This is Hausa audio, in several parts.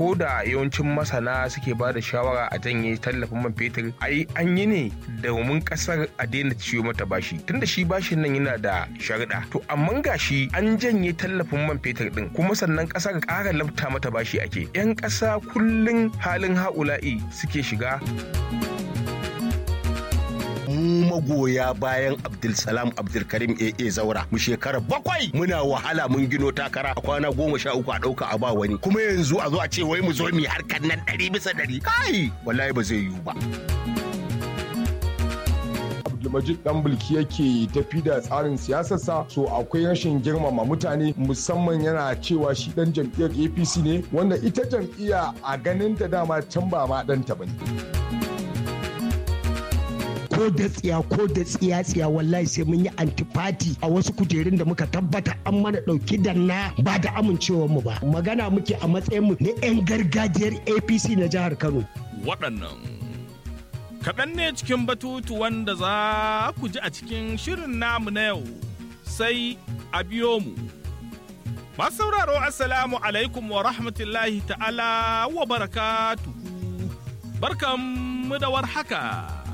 ko da yawancin masana suke ba da shawara a janye tallafin man fetur ai an yi ne domin kasar a daina ciwo mata bashi tunda shi bashin nan yana da sharuɗa to amma gashi an janye tallafin man fetur din kuma sannan kasar ƙara labta mata bashi ake yan ƙasa kullum halin ha'ula'i suke shiga mu magoya bayan Abdulsalam Abdulkarim AA Zaura mu shekara bakwai muna wahala mun gino takara a kwana goma sha uku a ɗauka a ba wani kuma yanzu a zo a ce wai mu zo mu harkar nan ɗari bisa ɗari kai wallahi ba zai yiwu ba. Abdulmajid dan bulki yake tafi da tsarin siyasarsa so akwai rashin girmama mutane musamman yana cewa shi dan jam'iyyar APC ne wanda ita jam'iyya a ganin ta dama can ba ma ɗanta bane. ko da tsiya ko da tsiya tsiya wallahi sai mun yi antifati a wasu kujerun da muka tabbata an mana dauki da na ba da amincewar mu ba magana muke a matsayin mu na yan gargajiyar APC na jihar Kano waɗannan kaɗan ne cikin batutu wanda za ku ji a cikin shirin namu na yau sai a biyo mu masu sauraro assalamu alaikum wa rahmatullahi ta'ala wa barakatuhu barkanmu da warhaka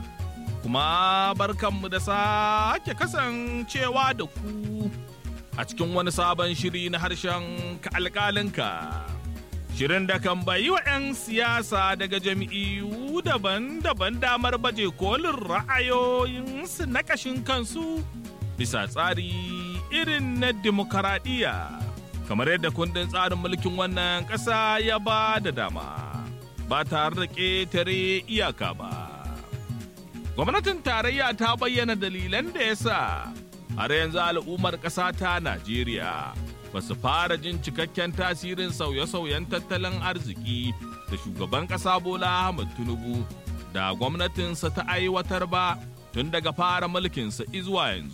kuma barkanmu da sake kasancewa da ku a cikin wani sabon shiri na harshen ka alƙalinka. Shirin da kan bayi wa 'yan siyasa daga jami'u daban-daban damar baje kolin ra'ayoyinsu na ƙashin kansu bisa tsari irin na demokaradiyya kamar yadda kundin tsarin mulkin wannan ƙasa ya ba da dama ba tare da ƙetare iyaka ba. gwamnatin tarayya ta bayyana dalilan da ya sa har yanzu al'ummar ƙasa ta Najeriya ba su fara jin cikakken tasirin sauye-sauyen tattalin arziki da shugaban ƙasa Bola Ahmed Tinubu da gwamnatinsa ta aiwatar ba tun daga fara mulkinsa izuwa yanzu.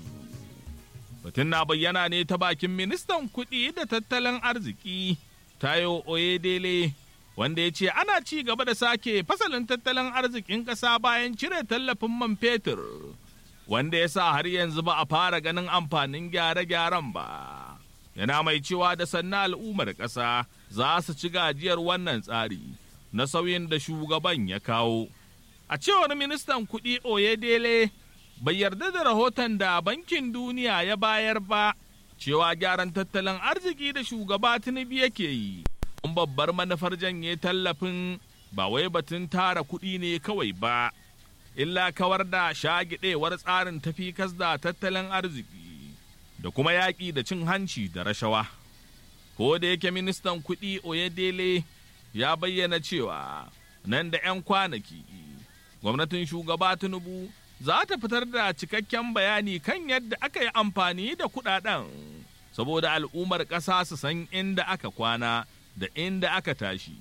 Batun na bayyana ne ta bakin ministan kuɗi da tattalin arziki Tayo Oyedele wanda ya ce ana ci gaba da sake fasalin tattalin arzikin ƙasa bayan cire tallafin man fetur wanda ya sa har yanzu ba a fara ganin amfanin gyare-gyaren ba yana mai cewa da sannan al'ummar ƙasa za su ci gajiyar wannan tsari na sauyin da shugaban ya kawo a cewar ministan kuɗi oyedele bai yarda da rahoton da bankin duniya ya bayar ba cewa gyaran tattalin arziki da shugaba tinubu yake yi babbar manufar janye tallafin ba wai batun tara kuɗi ne kawai ba, illa kawar da shagidewar tsarin tafi da tattalin arziki da kuma yaƙi da cin hanci da rashawa. Ko da yake ministan kuɗi Oyedele ya bayyana cewa nan da 'yan kwanaki gwamnatin shugaba Tinubu za ta fitar da cikakken bayani kan yadda aka yi amfani da kuɗaɗen saboda al'ummar ƙasa su san inda aka kwana. da inda aka tashi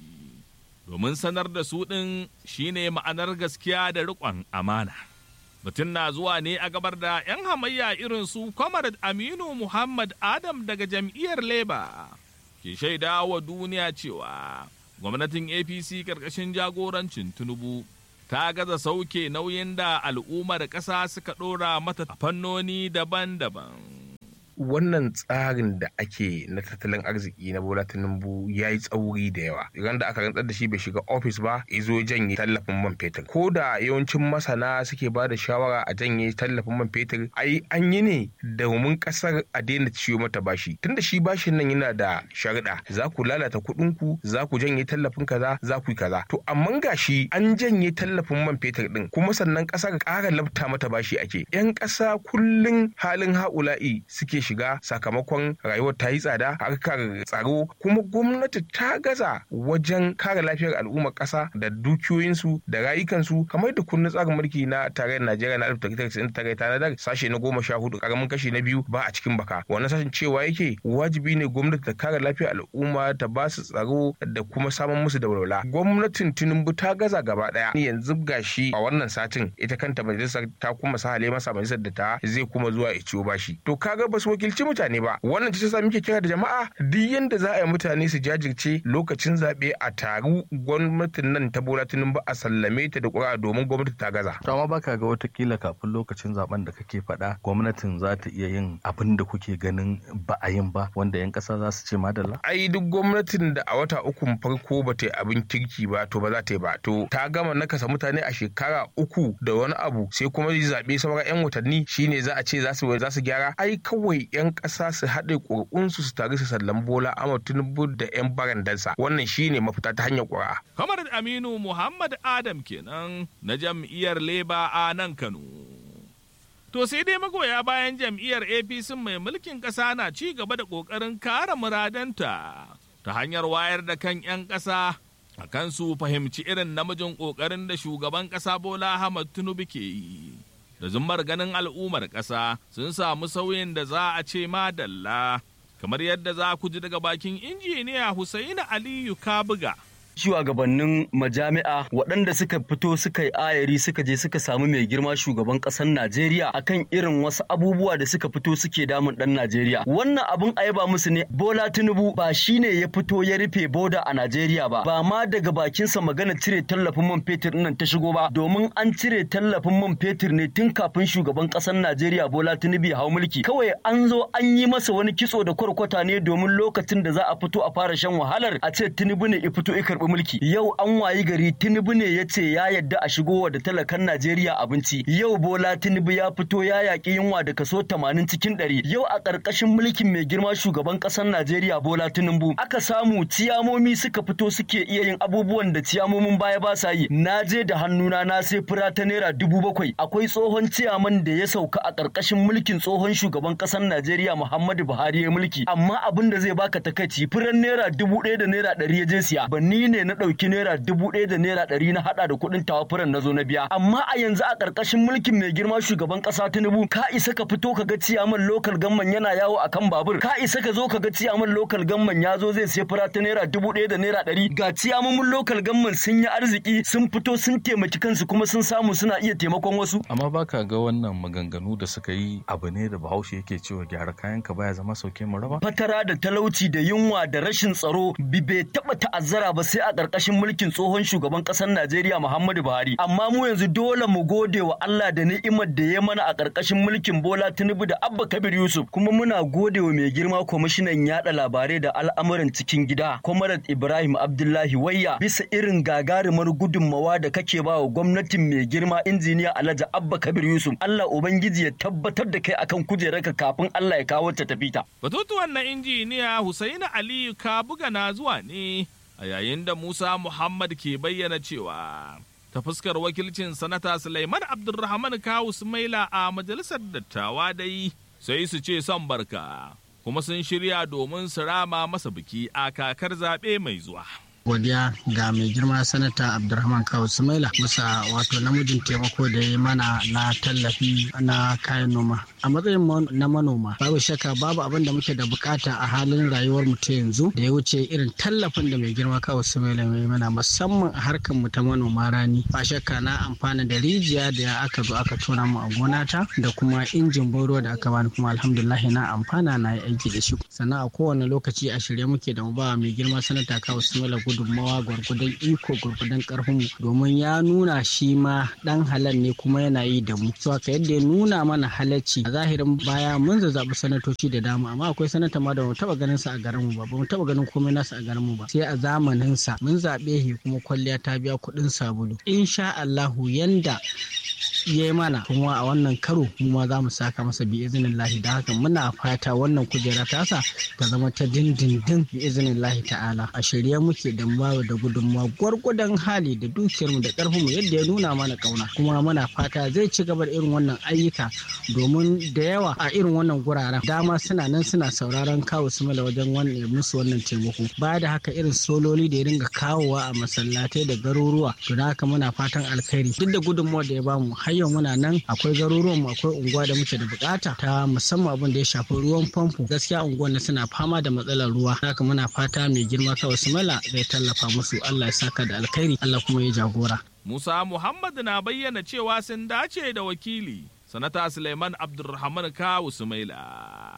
domin sanar da su ɗin shine ma'anar gaskiya da riƙon amana. Batun na zuwa ne a gabar da 'yan hamayya irin su Comrade Aminu Muhammad Adam daga jam'iyyar Leba ke shaida wa duniya cewa gwamnatin APC ƙarƙashin jagorancin Tinubu ta gaza sauke nauyin da al'ummar ƙasa suka ɗora mata fannoni daban-daban. wannan tsarin da ake na tattalin arziki na bola tinubu ya yi tsauri da yawa idan da aka rantsar da shi bai shiga ofis ba izo janye tallafin man fetur ko da yawancin masana suke ba da shawara a janye tallafin man fetur ai an yi ne domin kasar a daina ciwo mata bashi tunda shi bashin nan yana da sharuɗa za ku lalata kuɗin ku za ku janye tallafin kaza za ku yi kaza to amma gashi an janye tallafin man fetur din kuma sannan kasar ƙara labta mata bashi ake yan ƙasa kullum halin ha'ula'i suke shiga sakamakon rayuwar ta yi tsada harkar tsaro kuma gwamnati ta gaza wajen kare lafiyar al'ummar ƙasa da dukiyoyinsu da rayukansu kamar da kundin tsarin mulki na tarayyar Najeriya na 1999 tanadar sashe na goma sha hudu karamin kashi na biyu ba a cikin baka wannan sashen cewa yake wajibi ne gwamnati ta kare lafiyar al'umma ta ba su tsaro da kuma samun musu da walwala gwamnatin Tinubu ta gaza gaba daya yanzu gashi a wannan satin ita kanta majalisar ta kuma sahale masa majalisar da ta zai kuma zuwa ya ciwo bashi to kaga ba su wakilci mutane ba wannan ce sa muke kira da jama'a duk yanda za a yi mutane su jajirce lokacin zaɓe a taru gwamnatin nan ta bola tinubu a sallame ta da ƙura domin gwamnati ta gaza. to amma baka ga watakila kafin lokacin zaben da kake faɗa gwamnatin za ta iya yin abin da kuke ganin ba a yin ba wanda 'yan ƙasa za su ce madalla. ai duk gwamnatin da a wata ukun farko ba ta yi abin kirki ba to ba za ta yi ba to ta gama nakasa mutane a shekara uku da wani abu sai kuma zaɓe sauran 'yan watanni shine za a ce za su za su gyara ai kawai 'yan ƙasa su haɗe ƙuri'unsu su tare su sallan bola amma tinubu da 'yan barandansa wannan shine mafita ta hanyar ƙuri'a. kamar aminu muhammad adam kenan na jam'iyyar leba a nan kano To sai dai magoya bayan jam'iyyar APC mai mulkin ƙasa na ci gaba da ƙoƙarin kare muradanta ta hanyar wayar da kan 'yan ƙasa a kan su fahimci irin namijin ƙoƙarin da shugaban ƙasa Bola Ahmad Tinubu ke yi. Da zummar ganin al'ummar ƙasa sun samu sauyin da za a ce madalla, kamar yadda za ku ji daga bakin injiniya Husaini Aliyu Kabuga. shugabannin majami'a waɗanda suka fito suka yi ayari suka je suka samu mai girma shugaban ƙasar Najeriya akan irin wasu abubuwa da suka fito suke damun ɗan Najeriya. Wannan abun a yaba musu ne Bola Tinubu ba shine ya fito ya rufe boda a Najeriya ba ba ma daga bakinsa magana cire tallafin man fetur nan ta shigo ba domin an cire tallafin man fetur ne tun kafin shugaban ƙasar Najeriya Bola Tinubu ya hau mulki. Kawai an zo an yi masa wani kitso da kwarkwata ne domin lokacin da za a fito a fara shan wahalar a ce Tinubu ne ya fito ya karɓi mulki yau an wayi gari tinubu ne ya ce ya yadda a shigowa da talakan najeriya abinci yau bola tinubu ya fito ya yaƙi yunwa da kaso tamanin cikin ɗari yau a ƙarƙashin mulkin mai girma shugaban ƙasar najeriya bola tinubu aka samu ciyamomi suka fito suke iya yin abubuwan da ciyamomin baya ba sa yi na je da hannuna na sai fura ta naira dubu bakwai akwai tsohon ciyaman da ya sauka a ƙarƙashin mulkin tsohon shugaban ƙasar najeriya muhammadu buhari ya mulki amma abin da zai baka takaici furan naira dubu ɗaya da naira ɗari ya je siya ba ni ne na ɗauki naira dubu ɗaya da naira ɗari na haɗa da kuɗin tawafuran na zo na biya amma a yanzu a ƙarƙashin mulkin mai girma shugaban ƙasa tinubu ka isa ka fito ka ga ciyaman lokal gamman yana yawo a kan babur ka isa ka zo ka ga ciyaman lokal gamman ya zo zai siya fura ta naira dubu ɗaya da naira ɗari ga ciyamomin lokal gamman sun yi arziki sun fito sun taimaki kansu kuma sun samu suna iya taimakon wasu. amma baka ga wannan maganganu da suka yi abu ne da bahaushe yake cewa gyara kayan ka baya zama sauke mu raba. fatara da talauci da yunwa da rashin tsaro bai taɓa ta'azzara ba sai a ƙarƙashin mulkin tsohon shugaban ƙasar Najeriya Muhammadu Buhari. Amma mu yanzu dole mu gode wa Allah da ni'imar da ya mana a ƙarƙashin mulkin Bola Tinubu da Abba Kabir Yusuf. Kuma muna gode wa mai girma kwamishinan yaɗa labarai da al'amuran cikin gida, Comrade Ibrahim Abdullahi Wayya bisa irin gagarumar gudunmawa da kake ba wa gwamnatin mai girma injiniya Alhaji Abba Kabir Yusuf. Allah Ubangiji ya tabbatar da kai akan kujerarka kafin Allah ya kawo ta tafita. Batutuwan na injiniya Husaini Aliyu Kabuga na zuwa ne a yayin da Musa Muhammad ke bayyana cewa ta fuskar wakilcin sanata Sulaiman Abdulrahman Kawu Sumaila a majalisar dattawa dai sai su ce son barka kuma sun shirya domin su rama masa biki a kakar zaɓe mai zuwa. godiya ga mai girma sanata abdulrahman kawo sumaila bisa wato namijin taimako da ya mana na tallafi na kayan noma a matsayin na manoma babu shakka babu abin da muke da bukata a halin rayuwar mu ta yanzu da ya wuce irin tallafin da mai girma kawo sumaila mai mana musamman a harkar mu ta manoma rani ba shakka na amfana da rijiya da aka zo aka tona mu a gonata da kuma injin boro da aka bani kuma alhamdulillah na amfana na yi aiki da shi sannan a kowane lokaci a shirye muke da mu ba mai girma sanata kawo sumaila gudunmawa gwargwadon iko gwargwadon karfin mu domin ya nuna shi ma dan halal ne kuma yana yi da mu so haka yadda ya nuna mana halacci a zahirin baya mun zazzabi sanatoci da dama amma akwai sanata ma da mu taba ganin sa a garin mu ba ba mu taba ganin komai nasa a garin mu ba sai a zamanin sa mun zabe shi kuma kwalliya ta biya kuɗin sabulu insha Allahu yanda ya yi mana kuma a wannan karo mu ma za mu saka masa bi izinin lahi da haka muna fata wannan kujera tasa ta zama ta dindindin bi izinin lahi ta'ala a shirye muke da bawa da gudunmawa gwargwadon hali da dukiyarmu da karfinmu yadda ya nuna mana kauna kuma muna fata zai ci gaba da irin wannan ayyuka domin da yawa a irin wannan guraren dama suna nan suna sauraron kawo su mala wajen wannan musu wannan taimako baya da haka irin sololi da ya dinga kawowa a masallatai da garuruwa to da haka muna fatan alkhairi duk da gudunmawar da ya bamu har yau muna nan akwai garuruwan mu akwai unguwa da muke da bukata ta musamman abin da ya shafi ruwan famfo gaskiya unguwan suna fama da matsalar ruwa haka muna fata mai girma kawai su mala zai tallafa musu Allah ya saka da alkhairi Allah kuma ya jagora Musa Muhammad na bayyana cewa sun dace da wakili sanata Suleiman Abdulrahman Kawu Sumaila.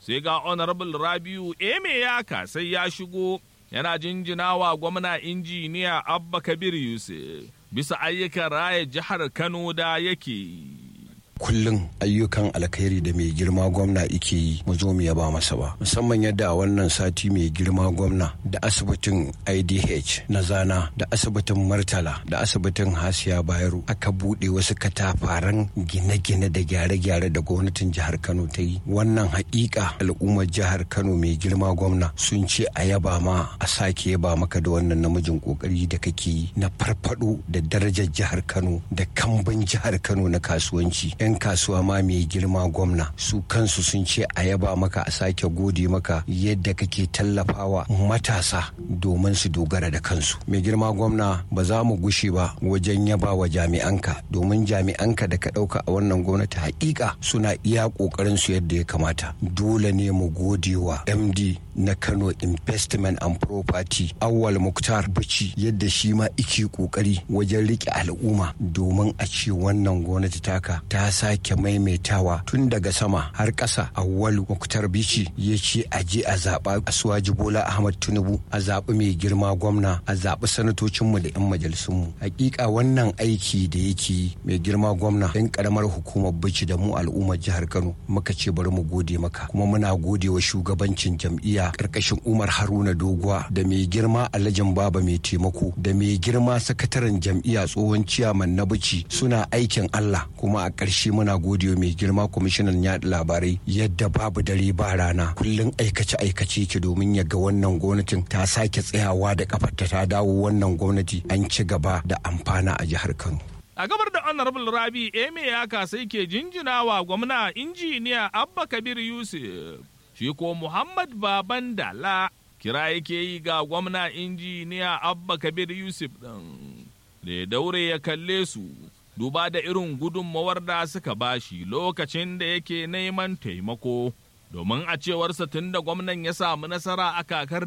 sai ga honorable rabiu eme yaka sai ya shigo yana jinjinawa gwamna injiniya abba kabir yusuf bisa ayyukan raya jihar kano da yake yi kullum ayyukan alkhairi da mai girma gwamna ike yi mu zo mu yaba masa ba musamman yadda a wannan sati mai girma gwamna da asibitin idh na zana da asibitin murtala da asibitin hasiya bayero aka buɗe wasu katafaren gine-gine da gyare-gyare da gwamnatin jihar kano ta yi wannan haƙiƙa al'ummar jihar kano mai girma gwamna sun ce a yaba ma a sake yaba maka da wannan namijin kokari da kake yi na farfado da darajar jihar kano da kamban jihar kano na kasuwanci 'yan kasuwa ma mai girma gwamna su kansu sun ce a yaba maka a sake gode maka yadda kake tallafawa matasa domin su dogara da kansu mai girma gwamna ba za mu gushe ba wajen yaba wa jami'anka domin jami'anka da ka ɗauka a wannan gwamnati hakika suna iya ƙoƙarin su yadda ya kamata dole ne mu gode wa md na kano investment and property awwal muktar bici yadda shi ma ike ƙoƙari wajen riƙe al'umma domin a ce wannan gwamnati taka ta sake maimaitawa tun daga sama har ƙasa awwalu muktar bici ya ce a je a zaɓa asuwaji bola ahmad tinubu a zaɓi mai girma gwamna a zaɓi sanatocinmu da 'yan majalisunmu hakika wannan aiki da yake mai girma gwamna yan karamar hukumar bici da mu al'ummar jihar kano muka ce bari mu gode maka kuma muna gode wa shugabancin jam'iyya karkashin umar haruna doguwa da mai girma alhajin baba mai taimako da mai girma sakataren jam'iyya tsohon ciyaman na bici suna aikin allah kuma a ƙarshe muna gode wa mai girma kwamishinan yaɗa labarai yadda babu dare ba rana kullum aikace aikace ke domin ya ga wannan gwamnatin ta sake tsayawa da kafarta ta dawo wannan gwamnati an ci gaba da amfana a jihar kano a gabar da honorable rabi eme ya sai ke jinjinawa gwamna injiniya abba kabir yusuf shi ko muhammad baban dala kira yake yi ga gwamna injiniya abba kabir yusuf ɗin da ya daure ya kalle su duba da irin gudunmawar da suka bashi lokacin da yake neman taimako domin a cewarsa tun da gwamnan ya samu nasara a kakar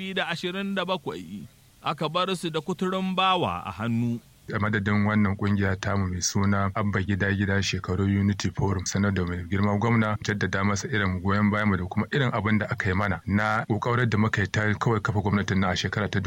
2027 aka bar su da kuturin bawa a hannu a madadin wannan kungiya tamu mai suna abba gida gida shekaru unity forum sanar da mai girma gwamna jaddada masa irin goyon bayan mu da kuma irin abin da aka yi mana na kokarin da muka yi ta kawai kafa gwamnatin na a shekara ta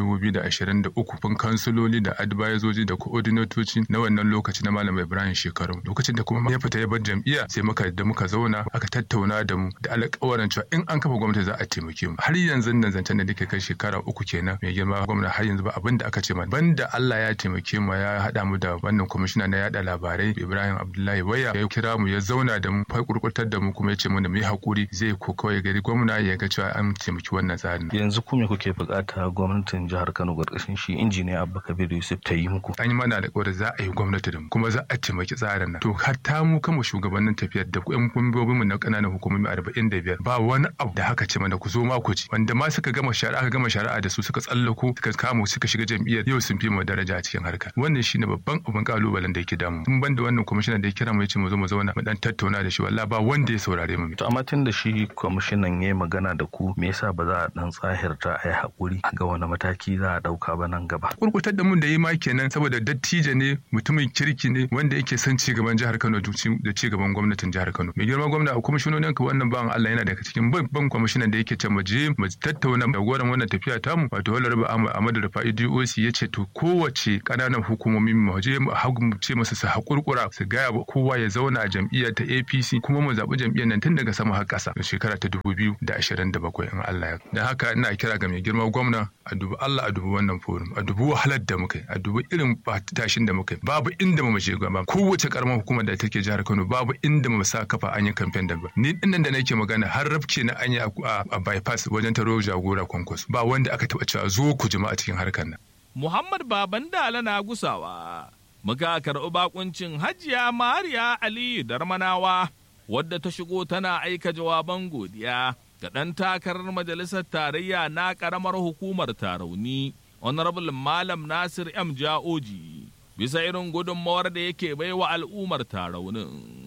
2023 fun kansuloli da advisoji da koordinatoci na wannan lokaci na malam ibrahim shekaru lokacin da kuma ya fita ya bar jam'iyya sai muka da muka zauna aka tattauna da mu da alƙawarin cewa in an kafa gwamnati za a taimake mu har yanzu nan zancen da nake kai shekara uku kenan mai girma gwamna har yanzu ba abin da aka ce mana banda Allah ya taimake mu ya haɗa mu da wannan kwamishina na yada labarai Ibrahim Abdullahi Waya ya kira mu ya zauna da mu fa kurkurtar da mu kuma ya ce mana mu yi hakuri zai ko kawai gari gwamna ya ga cewa an taimaki wannan tsarin yanzu kuma kuke bukata gwamnatin jihar Kano karkashin shi injiniya Abba Kabir Yusuf ta yi muku an yi mana alƙawari za a yi gwamnati da mu kuma za a taimaki tsarin nan to hatta mu kama shugabannin tafiyar da ƴan kumbobin mu na ƙananan hukumomi 45 ba wani abu da haka ce mana ku zo ma ku ci wanda ma suka gama shari'a aka gama shari'a da su suka tsallako suka kama suka shiga jam'iyyar yau sun fi mu daraja a cikin harkar wannan shine babban abin kalubalen da yake damu tun banda wannan kwamishinan da ya kira mu ya ce mu zo mu zauna mu dan tattauna da shi wallahi ba wanda ya saurare mu to amma tun da shi kwamishinan ya magana da ku me yasa ba za a dan tsahirta a yi hakuri ga wani mataki za a dauka ba nan gaba kurkutar da mun da yi ma kenan saboda dattijo ne mutumin kirki ne wanda yake son ci gaban jihar Kano da ci gaban gwamnatin jihar Kano mai girma gwamna a kwamishinonin ka wannan bawan Allah yana daga cikin babban kwamishinan da yake ce mu je mu tattauna da goran wannan tafiya tamu wato Honorable Ahmad Rufai DOC ya ce to kowace kananan hukumomi mu je mu ce masa su hakurkura su gaya wa kowa ya zauna a jam'iyyar ta APC kuma mu zaɓi jam'iyyar nan tun daga sama har ƙasa shekara ta dubu biyu da ashirin da bakwai in Allah ya da haka ina kira ga mai girma gwamna a dubi Allah a dubi wannan forum a dubi wahalar da muka yi a dubi irin tashin da muka yi babu inda mu je gaba kowace karamar hukumar da take jihar Kano babu inda mu sa kafa an yi kamfen da ba ni dinnan da nake magana har rafke na an yi a bypass wajen taro jagora kwankwaso ba wanda aka taɓa cewa zo ku jama'a cikin harkar nan Muhammad Baban Dala na gusawa muka karɓi bakuncin hajiya Mariya Aliyu Darmanawa wadda ta shigo tana aika jawaban godiya ga ɗan takarar majalisar tarayya na ƙaramar hukumar tarauni honorable malam nasir m ja'oji bisa irin gudunmawar da yake baiwa al'ummar taraunin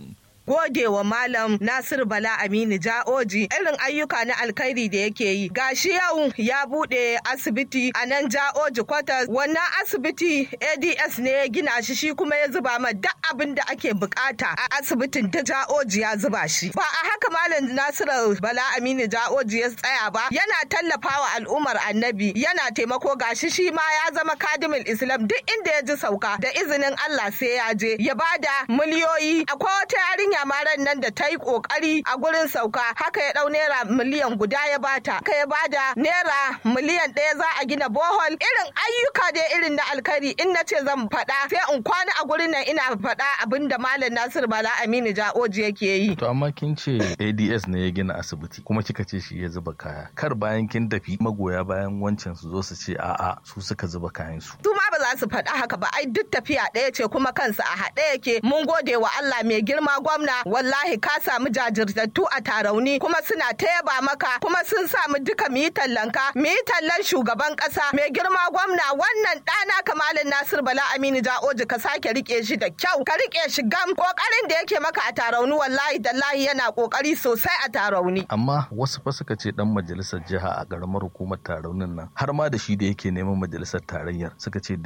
gode wa malam Nasiru Bala Aminu Ja'oji irin ayyuka na alkhairi da yake yi gashi yau ya bude asibiti a nan Ja'oji kwatas wannan asibiti ADS ne ya gina shi shi kuma ya zuba ma duk abin da ake bukata a asibitin ta Ja'oji ya zuba shi ba a haka malam Nasiru Bala Aminu Ja'oji ya tsaya ba yana tallafawa al'ummar annabi yana taimako gashi shi ma ya zama kadimul Islam duk inda ya ji sauka da izinin Allah sai ya je ya bada miliyoyi akwai wata yarinya maran nan da ta yi kokari a gurin sauka haka ya dau naira miliyan guda ya bata haka ya bada naira miliyan ɗaya za a gina bohol irin ayyuka dai irin na alkhairi in na ce zan faɗa sai in kwana a gurin nan ina faɗa abin da malam Nasir Bala Aminu Ja'oji yake yi To amma kin ce ADS ne ya gina asibiti kuma kika ce shi ya zuba kaya. Kar bayan kin tafi magoya bayan wancan su zo su ce a'a su suka zuba kayan su. su ma ba za su faɗa haka ba ai duk tafiya ɗaya ce kuma kansu a haɗe yake mun gode wa Allah mai girma gwamna wallahi ka samu jajirtattu a tarauni kuma suna ta yaba maka kuma sun samu duka mu yi tallanka mu yi tallan shugaban ƙasa mai girma gwamna wannan ɗana kamalin Nasir Bala Aminu Ja'oji ka sake rike shi da kyau ka rike shi gam kokarin da yake maka a tarauni wallahi dallahi yana kokari sosai a tarauni Amma wasu fa suka ce dan majalisar jiha a ƙaramar hukumar taraunin nan har ma da shi da yake neman majalisar tarayyar suka ce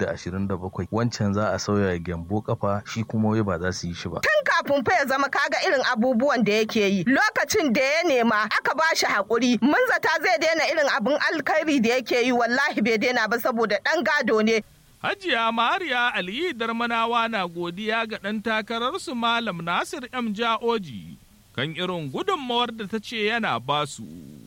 2027 wancan za a sauya gyambo kafa shi kuma wai ba za su yi shi ba. tun kafin fa ya zama kaga irin abubuwan da yake yi lokacin da ya nema aka ba shi haƙuri mun zata zai daina irin abin alkhairi da yake yi wallahi bai daina ba saboda ɗan gado ne Hajiya Mariya Aliyu Darmanawa na godiya ga ɗan takararsu Malam Nasir M. Ja'oji kan irin gudunmawar da ta ce yana basu.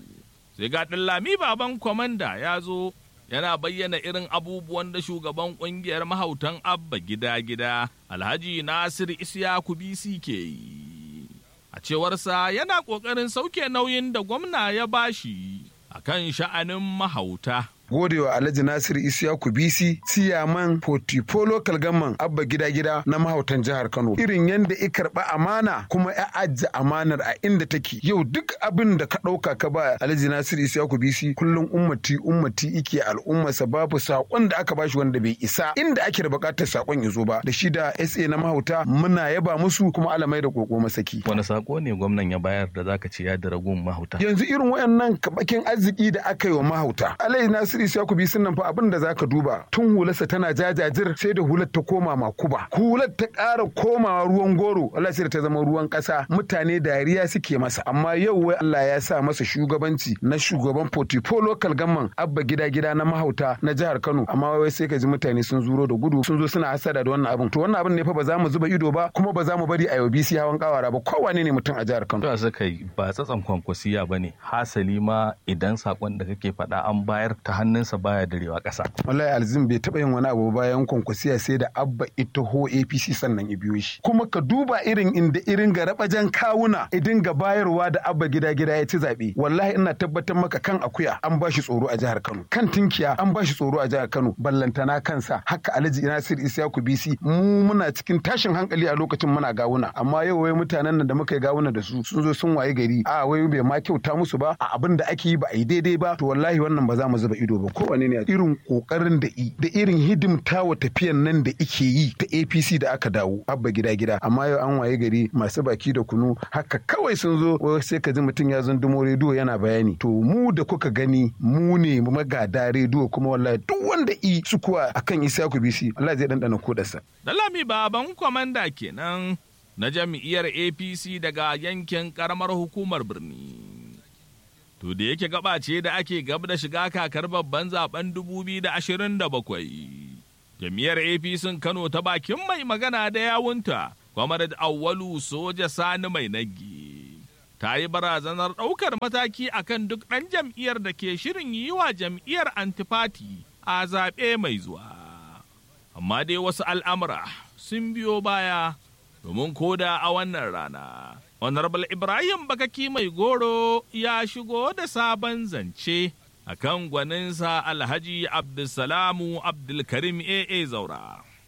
Sai ga Lami baban kwamanda ya zo yana bayyana irin abubuwan da shugaban ƙungiyar mahautan Abba gida-gida Alhaji Nasir Isiyaku BC ke yi. A cewarsa yana ƙoƙarin sauke nauyin da gwamna ya bashi a kan sha'anin mahauta. gode wa Alhaji Nasir Isiyaku BC Siyaman Portifo Local Gamman Abba Gida Gida na mahautan jihar Kano irin yadda i karɓa amana kuma ya ajiye amanar a inda take yau duk abin da ka ɗauka ka ba Alhaji Nasir Isiyaku BC kullum ummati ummati ike al'ummarsa babu saƙon da aka bashi wanda bai isa inda ake da buƙatar saƙon ya zo ba da shi da SA na mahauta muna yaba musu kuma alamai da koko masaki Wani sako ne gwamnan ya bayar da zaka ce ya daragun mahauta? yanzu irin wayannan kabakin arziki da aka yi wa mahauta Alhaji Nasir Isiyaku BC nan fa abin da zaka duba tun hularsa tana jajajir sai da hular ta koma makuba hular ta ƙara komawa ruwan goro Allah sai da ta zama ruwan ƙasa mutane dariya suke masa amma yau wai Allah ya sa masa shugabanci na shugaban Portifo Local Gamman Abba gida gida na mahauta na jihar Kano amma wai sai ka ji mutane sun zuro da gudu sun zo suna hasada da wannan abin to wannan abin ne fa ba za mu zuba ido ba kuma ba za mu bari a yau BC hawan kawara ba kowane ne mutum a jihar Kano To suka yi ba tsatsan kwankwasiya ba ne hasali ma idan sakon da kake faɗa an bayar ta hannunsa baya darewa ƙasa. wallahi alzim bai taɓa yin wani abu bayan kwankwasiya sai da abba ita ho apc sannan ya biyo shi kuma ka duba irin inda irin ga rabajan kawuna idin ga bayarwa da abba gida gida ya ci zaɓe wallahi ina tabbatar maka kan akuya an bashi tsoro a jihar kano kan tinkiya an bashi tsoro a jihar kano ballantana kansa haka alhaji nasir isyaku bc mu muna cikin tashin hankali a lokacin muna gawuna amma yau wai mutanen nan da muka yi gawuna da su sun zo sun waye gari a wai bai ma kyauta musu ba a abin da ake yi ba a yi daidai ba to wallahi wannan ba za mu zuba ido ba kowane ne irin kokarin da i da irin hidimta wa tafiyan nan da ike yi ta APC da aka dawo abba gida gida amma yau an waye gari masu baki da kunu haka kawai sun zo wai sai ka ji mutum ya zundumo rediyo yana bayani to mu da kuka gani mu ne magada rediyo kuma wallahi duk wanda i sukuwa akan Isaku BC Allah zai dandana kodarsa Dalami baban kwamanda kenan na jam'iyyar APC daga yankin karamar hukumar birni. To da yake gaba ce da ake gab da shiga kakar babban zaben 2027. Jam'iyyar APC Kano ta bakin mai magana da yawunta, Kwamar Awwalu Soja Sani mai nagi. Ta yi barazanar ɗaukar mataki akan duk ɗan jam'iyyar da ke shirin yi wa jam'iyyar antifati a zaɓe mai zuwa. Amma dai wasu al'amura sun biyo baya domin koda a wannan rana. Honorable Ibrahim Bakaki mai goro ya shigo da sabon zance a kan gwaninsa Alhaji Abdulsalamu Abdulkarim AA Zaura.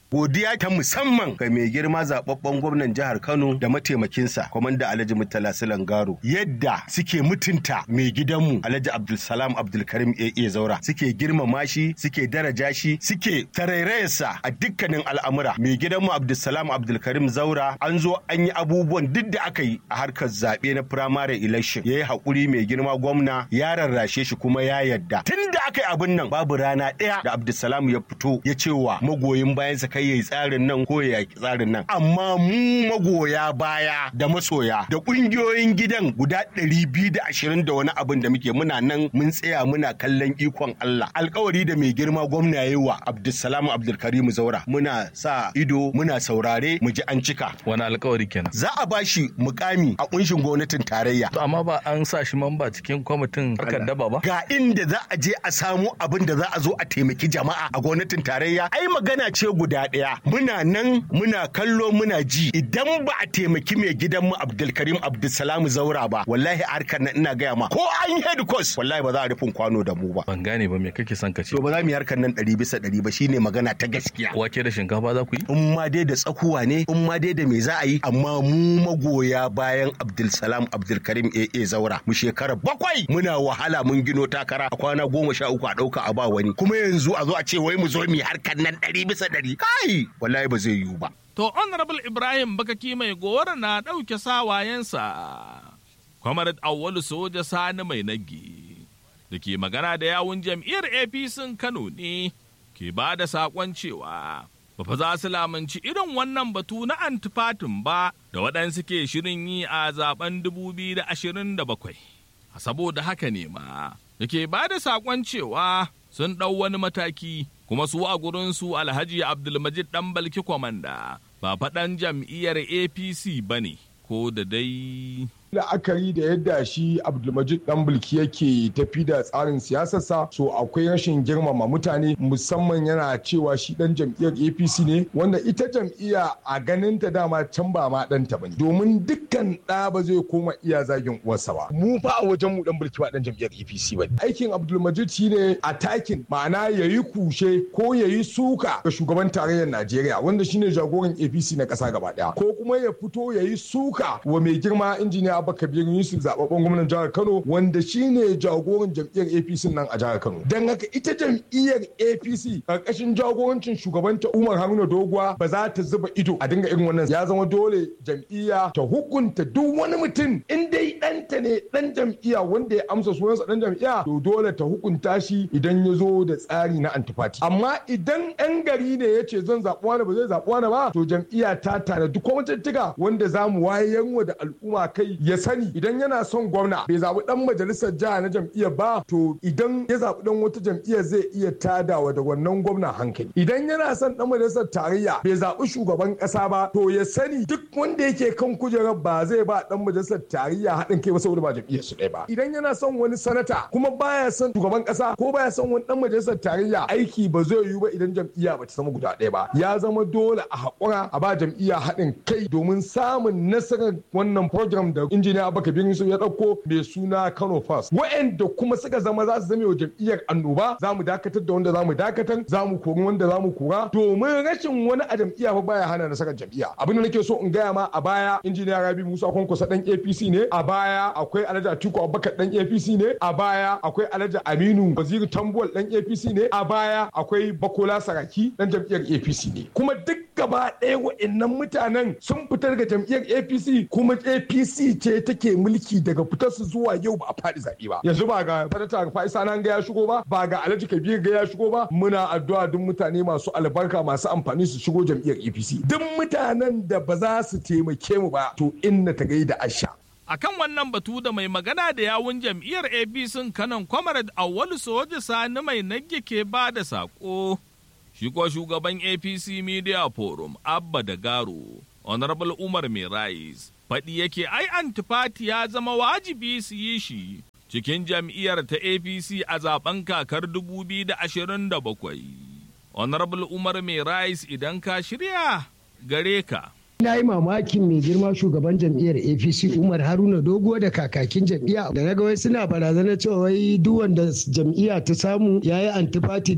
godiya ta musamman ga mai girma zababben gwamnan jihar Kano da mataimakinsa kwamanda Alhaji Murtala Garo yadda suke mutunta mai gidanmu Alhaji Abdulsalam Abdulkarim AA Zaura suke girmama shi suke daraja shi suke tarairayarsa a dukkanin al'amura mai gidanmu Abdulsalam Abdulkarim Zaura an zo an yi abubuwan duk da aka yi a harkar zaɓe na primary election ya yi haƙuri mai girma gwamna ya rarrashe shi kuma ya yadda tun da aka yi abin nan babu rana ɗaya da Abdulsalam ya fito ya ce wa magoyin bayansa kai yayi tsarin nan ko ya yaki tsarin nan amma mu magoya baya da masoya da ƙungiyoyin gidan guda ɗari biyu da ashirin da wani abin da muke muna nan mun tsaya muna kallon ikon Allah alkawari da mai girma gwamna yayi wa Abdulsalam Abdulkarim Zaura muna sa ido muna saurare mu ji an cika wani alkawari kenan za a bashi mukami a kunshin gwamnatin tarayya to amma ba an sa shi mamba cikin kwamitin harkar daba ba ga inda za a je a samu abin da za a zo a taimaki jama'a a gwamnatin tarayya ai magana ce guda ɗaya muna nan muna kallo muna ji idan ba a taimaki mai gidanmu Abdulkarim Abdulsalam Zaura ba wallahi harkar nan ina gaya ma ko an yi head course wallahi ba za a rufin kwano da mu ba ban gane ba me kake son ka ce to ba za mu yi harkar nan ɗari bisa ɗari ba shine magana ta gaskiya wake da shinkafa za ku yi in ma dai da tsakuwa ne in ma dai da me za a yi amma mu magoya bayan Abdulsalam Abdulkarim AA Zaura mu shekara bakwai muna wahala mun gino takara a kwana goma sha uku a ɗauka a ba wani kuma yanzu a zo a ce wai mu zo mu yi harkar nan ɗari bisa ɗari kai wallahi ba zai yiwu ba. To Honorable Ibrahim Bakaki mai gora na ɗauke sawayensa. Comrade Awwalu Soja Sani mai nagi da ke magana da yawun jam'iyyar APC Kano ne ke ba da saƙon cewa ba fa za su lamunci irin wannan batu na antifatin ba da waɗansu ke shirin yi a zaben 2027. Saboda haka ne ma da ke ba da saƙon cewa sun ɗau wani mataki kuma su a gurinsu alhaji abdulmajid ɗan balki kwamanda ba faɗan jam'iyyar apc ba ne ko da dai la'akari da yadda shi abdulmajid dan bulki yake tafi da tsarin siyasarsa so akwai rashin girmama mutane musamman yana cewa shi dan jam'iyyar apc ne wanda ita jam'iyya a ganin ta dama can ba ma dan ta bane domin dukkan ɗa ba zai koma iya zagin uwarsa ba mu fa a wajen mu dan bulki ba dan jam'iyyar apc bane aikin abdulmajid shine attacking ma'ana yayi kushe ko yayi suka ga shugaban tarayyar najeriya wanda shine jagoran apc na ƙasa gaba ɗaya ko kuma ya fito yayi suka wa mai girma injiniya Abba Kabir Yusuf zababben gwamnan jihar Kano wanda shine jagoran jam'iyyar APC nan a jihar Kano. Dan haka ita jam'iyyar APC karkashin jagorancin shugabanta Umar Haruna Doguwa ba za ta zuba ido a dinga irin wannan ya zama dole jam'iyya ta hukunta duk wani mutum in dai ɗanta ne ɗan jam'iyya wanda ya amsa sunansa ɗan jam'iyya to dole ta hukunta shi idan ya zo da tsari na antifati. Amma idan 'yan gari ne ya ce zan zaɓi wani ba zai zaɓi wani ba to jam'iyya ta tanadi kwamitattuka wanda za mu wayarwa da al'umma kai ya sani idan yana son gwamna bai zaɓi ɗan majalisar jiha na jam'iyyar ba to idan ya zaɓi ɗan wata jam'iyyar zai iya tadawa da wannan gwamna hankali idan yana son ɗan majalisar tarayya bai zaɓi shugaban ƙasa ba to ya sani duk wanda yake kan kujerar ba zai ba ɗan majalisar tarayya haɗin kai ba saboda ba jam'iyyar su ɗaya ba idan yana son wani sanata kuma baya son shugaban ƙasa ko baya son wani ɗan majalisar tarayya aiki ba zai yiwu ba idan jam'iyya ba ta zama guda ɗaya ba ya zama dole a haƙura a ba jam'iyya haɗin kai domin samun nasarar wannan program da injiniya abubakar bin yusuf ya ɗauko mai suna kano first wa'anda kuma suka zama za su zame wa jam'iyyar annoba za mu dakatar da wanda za mu dakatar za mu kori wanda za mu kora domin rashin wani a jam'iyya fa baya hana nasarar jam'iyya abin da nake so in gaya ma a baya injiniya rabi musa kwankwasa dan apc ne a baya akwai alhaji atiku abubakar dan apc ne a baya akwai alhaji aminu waziri tambuwal dan apc ne a baya akwai bakola saraki dan jam'iyyar apc ne kuma duk gaba ɗaya wa'annan mutanen sun fitar daga jam'iyyar apc kuma apc ce take mulki daga fitar su zuwa yau ba a faɗi zaɓe ba yanzu ba ga fadata faisa nan ga ya shigo ba ba ga alhaji kabir ga ya shigo ba muna addu'a duk mutane masu albarka masu amfani su shigo jam'iyyar apc duk mutanen da ba za su taimake mu ba to inna ta gaida asha akan wannan batu da mai magana da yawun jam'iyyar apc kanan kwamarad awwalu soja sani mai nage ke ba da saƙo shi ko shugaban apc media forum abba da garo honorable umar mai rais faɗi yake ai antifati ya zama wajibi su yi shi cikin jam'iyyar ta apc a zaben kakar 2027 honorable umar mai rais idan ka shirya gare ka Na yi mamakin mai girma shugaban jam'iyyar APC Umar Haruna Dogo da kakakin jam'iyya da na ga wai suna barazana cewa wai duk wanda jam'iyya ta samu ya yi antifati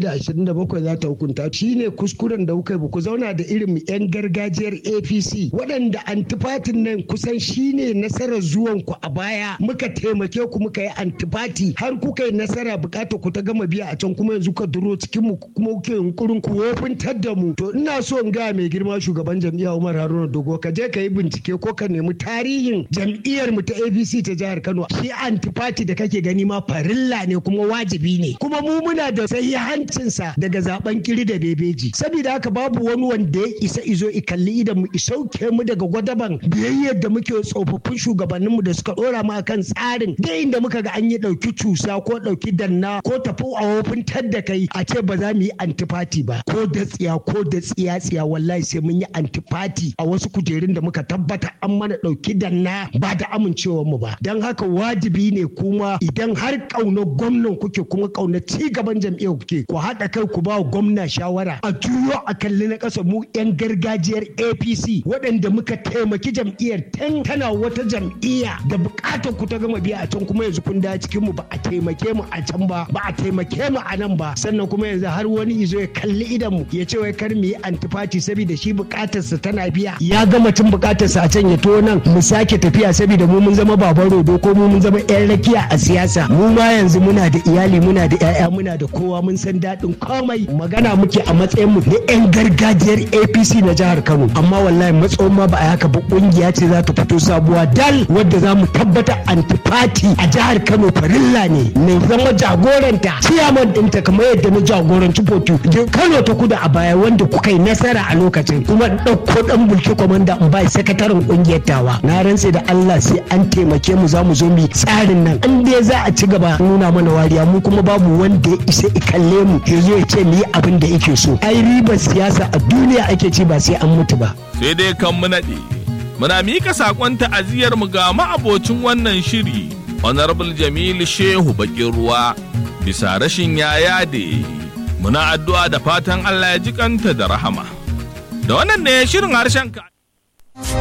2027 za ta hukunta. Shi ne kuskuren da kuka yi ku zauna da irin 'yan gargajiyar APC waɗanda antifatin nan kusan shi ne nasarar zuwan ku a baya muka taimake ku muka yi antifati har kuka yi nasara bukatar ku ta gama biya a can kuma yanzu ka duro cikin mu kuma kuke yunkurin ku wofintar da mu to ina so in ga mai girma shugaban jam'iyya Umar Haruna Dogo ka je ka yi bincike ko ka nemi tarihin jam'iyyar mu ta ABC ta jihar Kano shi antifati da kake gani ma farilla ne kuma wajibi ne kuma mu muna da sahihancin sa daga zaben kiri da bebeji saboda haka babu wani wanda ya isa izo i kalli idan mu isauke mu daga gwadaban biyayyar da muke tsofaffin shugabanninmu da suka dora mu akan tsarin da inda muka ga an yi dauki cusa ko dauki danna ko tafi a wofintar da kai a ce ba za mu yi antifati ba ko da tsiya ko da tsiya tsiya wallahi sai mun yi antifati a wasu kujerun da muka tabbata an mana dauki danna ba da amincewar mu ba dan haka wajibi ne kuma idan har kaunar gwamnan kuke kuma kaunar ci gaban jam'iyyar kuke ku haɗa kai ku ba gwamna shawara a juyo a kalli na ƙasa mu 'yan gargajiyar apc waɗanda muka taimaki jam'iyyar tun tana wata jam'iyya da buƙatar ku ta gama biya a can kuma yanzu kun da cikin mu ba a taimake mu a can ba ba a taimake mu a nan ba sannan kuma yanzu har wani izo ya kalli idan mu ya ce wai kar mu yi antifati saboda shi buƙatarsa tana biya ya gama tun buƙatarsa a can ya to nan mu sake tafiya saboda mu mun zama baban rodo ko mu mun zama 'yan rakiya a siyasa mu ma yanzu muna da iyali muna da 'ya'ya muna da kowa mun san daɗin komai magana muke a matsayin mu na 'yan gargajiyar apc na jihar kano amma wallahi matsayin ma ba a haka ba kungiya ce za ta fito sabuwa dal wadda za mu tabbata antifati a jihar kano farilla ne mai zama jagoranta ciyaman ɗinta kamar yadda na jagoranci fotu kano ta kudu a baya wanda kuka yi nasara a lokacin kuma ɗauko ɗan bulki kwamanda in bai sakataren kungiyar tawa na rantse da allah sai an taimake mu za mu zo mu tsarin nan an dai za a ci gaba nuna mana wariya mu kuma babu wanda ya isa ikalle mu ya zo ya ce mu yi abin da yake so ai ribar siyasa a duniya ake ci ba sai an mutu ba sai dai kan mu naɗe muna mika saƙon ta'aziyar mu ga ma'abocin wannan shiri honorable jamilu shehu bakin ruwa bisa rashin yaya da muna addu'a da fatan allah ya ji kanta da rahama da wannan ne shirin harshen ka